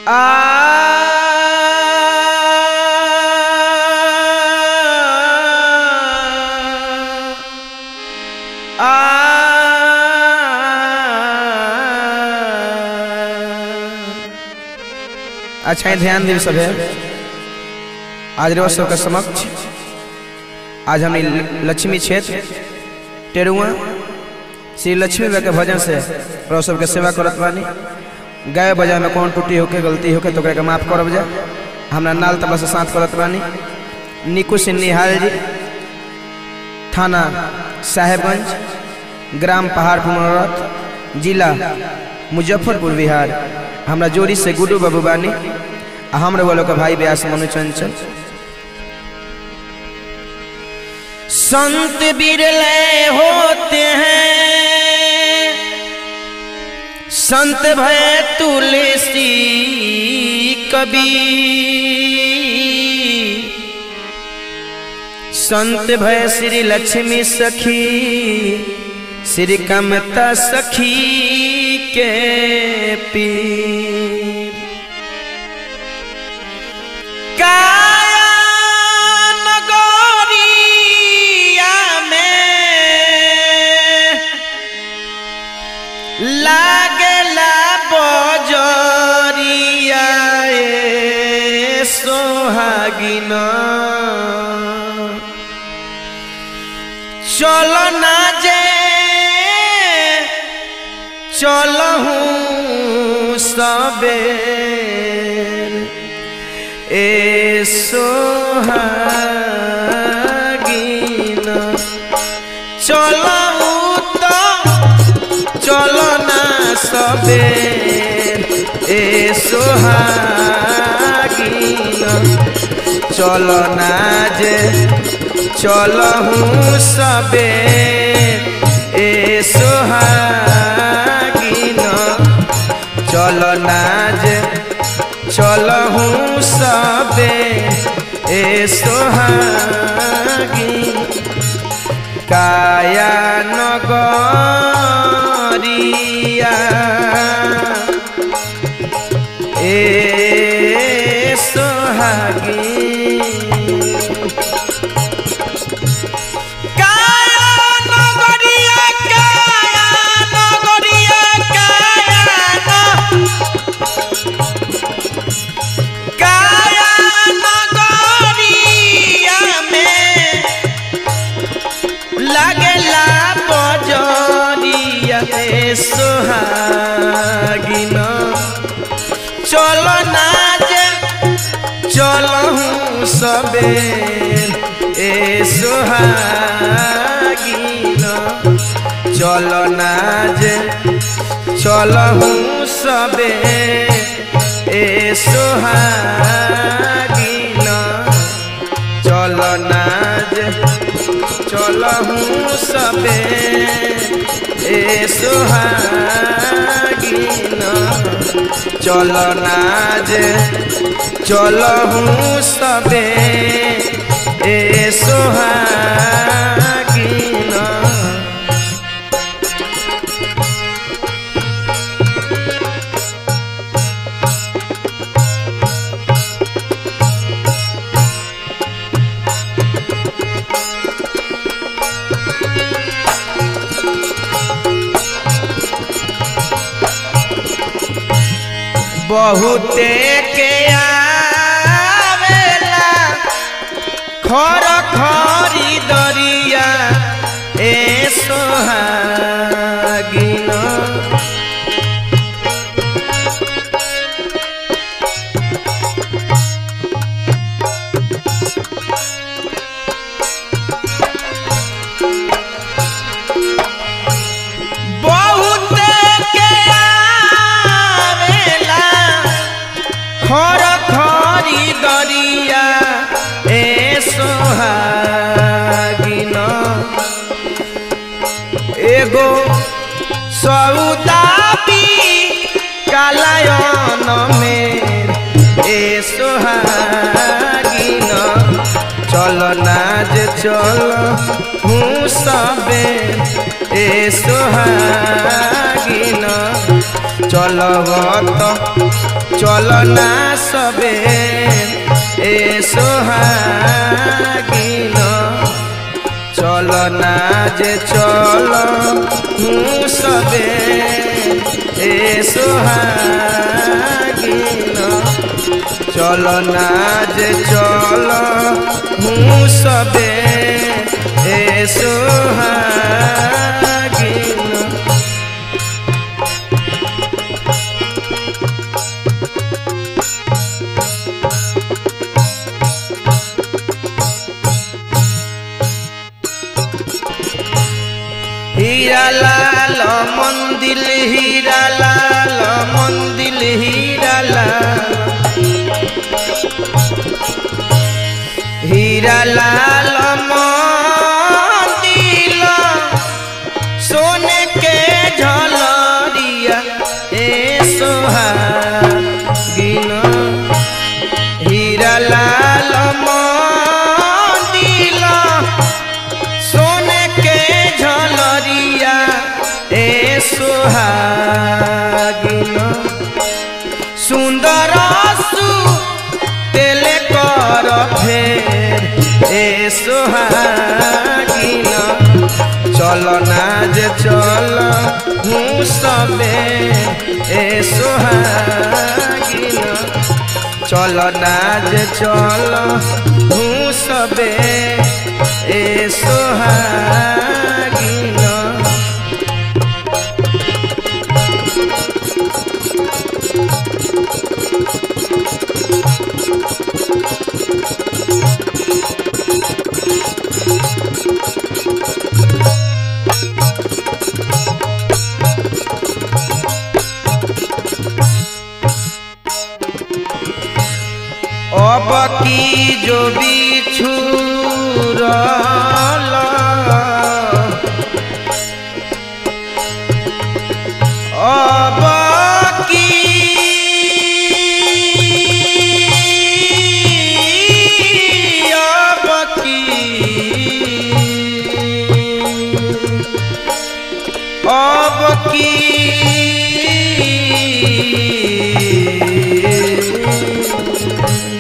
अच्छा ध्यान दी सब है आज रोज सबके समक्ष आज हमने लक्ष्मी क्षेत्र टेरुआ श्री लक्ष्मी बाबा के भजन से रोज सबके सेवा करत बानी गाय बजा में कौन टूटी होके गलती होके तो के माफ करब जा हमरा नाल तबला से साथ करत बानी निकू सिंह निहाल जी थाना साहेबगंज ग्राम पहाड़पुर मनोरथ जिला मुजफ्फरपुर बिहार हमरा जोड़ी से गुड्डू बाबू बानी आ हमरे वालों के भाई ब्यास मनु चंचल संत बिरले होते हैं संत भय तुलसी कबीर संत भय श्री लक्ष्मी सखी श्री कमता सखी के पीर काया नगरिया में लागला बजरिया ए सोहागिना चलो ना जे चलहूँ सबेर ए सोहागिना चलहूँ तो चलो ना सबेर ए सोहागिना चलो ना जे चलहूँ सबे ए सोहागिना चलो नाज चलहूँ सबे ए सोहागी काया नगरिया ए सोहागी काया नगरिया काया नगरिया काया काया नगरिया में लागेला बजरिया ए सोहागिना चलो ना जे चलहूँ सबे ए सोहागिना चलो ना जे चलहूँ सबे ए सोहागिना चलो ना जे चलहूँ सबे ए सोहागिना चलो नाज चलहूँ सबे ए सोहागिना बहुते के आवेला खर खरी दरिया ए सोहागिना बहुते के आवेला खर खरी दरिया ए सोहागिना एगो सौदाबी कालायन में ए सोहागिना चल नाज चल हूँ सबे ए सोहागिना चलवत चल ना सबे ए सोहागिन चल ना जे चल हूँ सबे ए सोहागिन चल ना जे चल हूँ सबे ए सोहागिन हीरा लाल मंदिर हीरा लाल मंदिर हीरा लाल हीरा लाल मंदिर सोने के झलरिया ए सोहागिन हीरा लाल मंदिर सोने के झलरिया ए सोहागिन सुंदर सु तेले कर फेर ए सोहागिन चल ना जे चल हूँ सबे ए सोहागिन चल ना जे चल हूँ सबे ए सोहागिन अब की जो बिछु अब की अब की अब की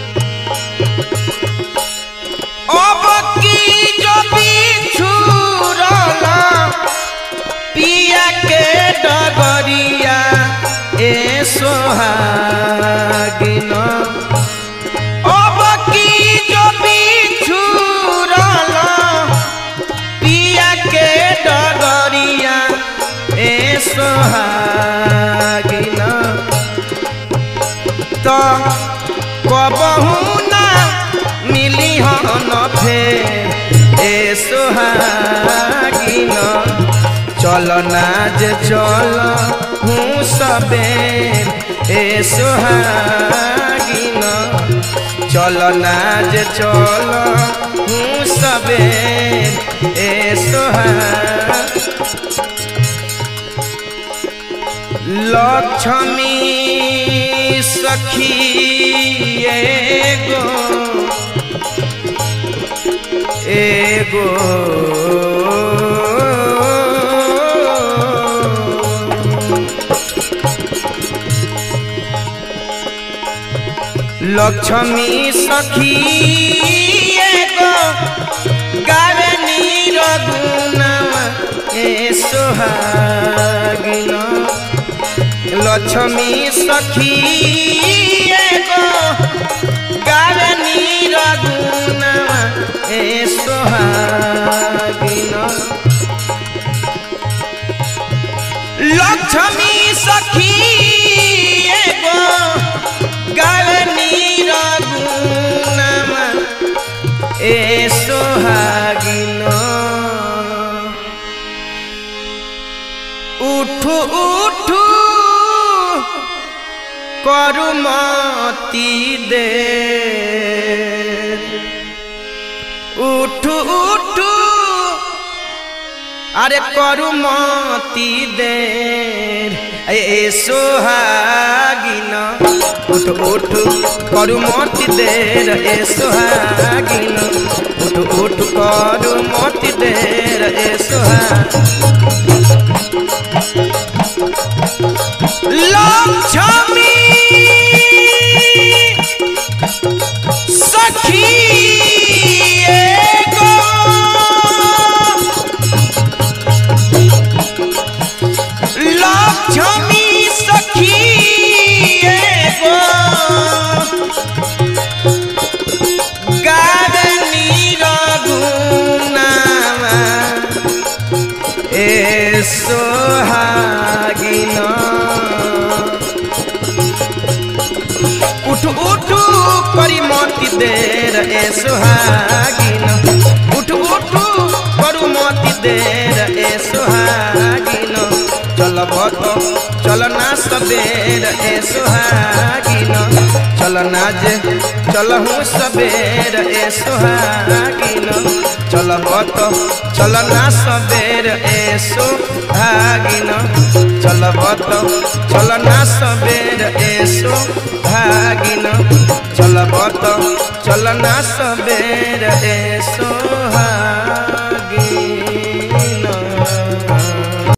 अब की जो बिछुरला पिया के डगरिया ए सोहागिन अब की जो बिछुरला पिया के डगरिया ए सोहागिन तो कबहू ना मिली हन फेर ए सोहागिन चल ना जे चल हूँ सबे ए सोहागिन चल ना जे चल हूँ सबे ए सोहा लक्ष्मी सखी एगो एगो लक्ष्मी सखी एगो गावे नीर गुनावा ए सोहागिन लक्ष्मी सखी एगो गावे नीर गुनावा ए सोहागिन लक्ष्मी सखी एगो गावे नीर गुनावा ए सोहागिन উঠু উঠু করুমতি দে উঠু উঠু আরে করুমতি দে এ সোহাগিন উঠু উঠু করুমতি দে এ সোহাগিন উঠু উঠু করুমতি দে এ সোহাগিন ए सोहागिन उठ उठ करी मोती देर ए सुहागिन उठ उठ करू मोती देर ए सुहागिन चलब तो चल ना सबेर ए सुहागिन चल ना जे चलहूँ सबेर ए सुहागिन चलब तो चल ना सबेर ए सुहागिन चलब तो चल ना सबेर ए सुहागिन चलब तो चल ना सबेर ए सो